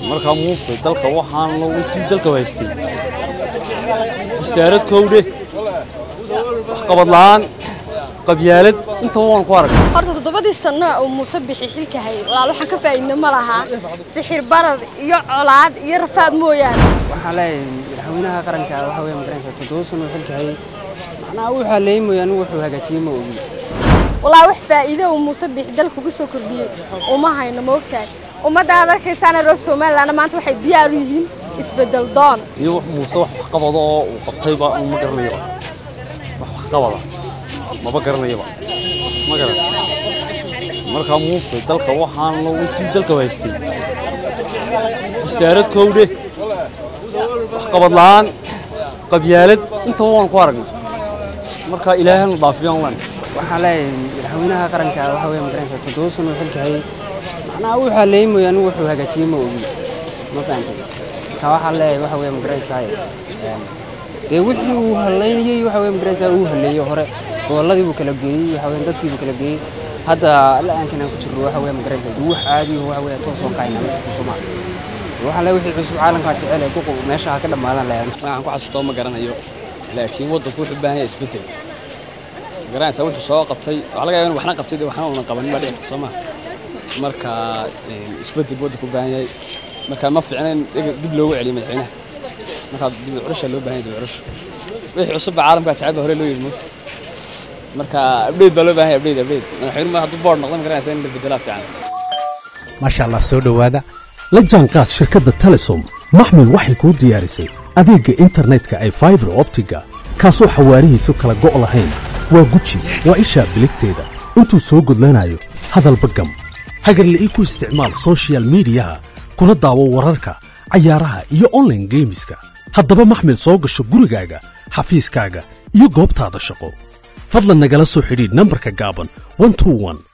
markaa muuse dalka waxaan lo intii dalka haystay wasaarad kowdhe waxqabad la'aan qabyaalad intaba waan ku arag horta toddobadii sano uu muuse bixi xilka hayay walaal waxaan ka faa'iidno ma lahaa sixir barar iyo colaad iyo rafaad mooyaane waxaa leeyahay madaxweynaha qaranka waxa weeye magaranaysa toddoba sano uu xilka hayay macnaha wuxuu haleeyay mooyaane wuxuu hagaajiyey ma ogi walaa wax faa'iido uu muuse bixi dalka uga soo kordhiyey uma hayno ma ogtahay ummadda aad arkaysaana reer somalilandna maanta waxay diyaar u yihiin isbeddel doon iyo wax muuse wax waxqabado oo uu qabtayba ma garanayaba wax waxqabada maba garanayaba ma garan markaa muuse dalka waxaan lo intii dalka haystay wasaarad kowdhe waxqabad la'aan qabyaalad intaba waan ku aragnay markaa ilaahana dhaafiyaan len waxaa leeyahay madaxweynaha qaranka waxa weeye magaranaysa toddoba sano uu xilka hayay macnaha wuxuu haleeyay mooyaane wuxuu hagaajiyey ma ogi ma fahantay marka waxaa leeyahay waxa weeye magaranaysaa dee wixii uu haleynayey waxa weeye magaranaysaa uu haleeyey hore gobolladii buu kala geeyey waxa weeye dadkii buu kala geeyey hadda la-aankan aan ku jirno waxa weeye magaranaysaa dee wax caadi ah waxa weeye toos oo kaayna ma jirto Soomaali waxaa leeyahay wixii cusub caalamka jecel ee duqu meesha ha ka dhamaadan leeyahay waxaan ku xasuusto ma garanayo laakiin waddanku wuxuu u baahan yahay isbeddel garanaysaa wuxuu soo qabtay waxaa laga yaabaa in waxna qabtay dee waxna uunan qabanin baa dhici karta soo maha marka isbeddel buu waddanku u baahan yahay marka ma fiicna in dib loogu celiyo madaxweynaha marka dib u curasha loo baahan yahay dib u curasha wixii cusub baa caalamka jecel baa hore loo yidhi moogta marka update baa loo baahan yahay update update madaxweynuhu hadduu board noqdo ma garanaysaa in la beddelaa fiican maasha allah soo dhowaada la jaanqaad shirkadda telesom maxmil waxay kuu diyaarisay adeegga internetka ay faibar optiga kaasoo xawaarihiisu kala go' lahayn waa guji waa ishaa biligteeda intuu soo gudlanayo hadalba gam hagarla'ii ku isticmaal soshiyal miidiyaha kuna daawo wararka cayaaraha iyo onlaine geemiska haddaba maxmil soo gasho gurigaaga xafiiskaaga iyo goobtaada shaqo fadlan nagala soo xidhiidh nambarka gaaban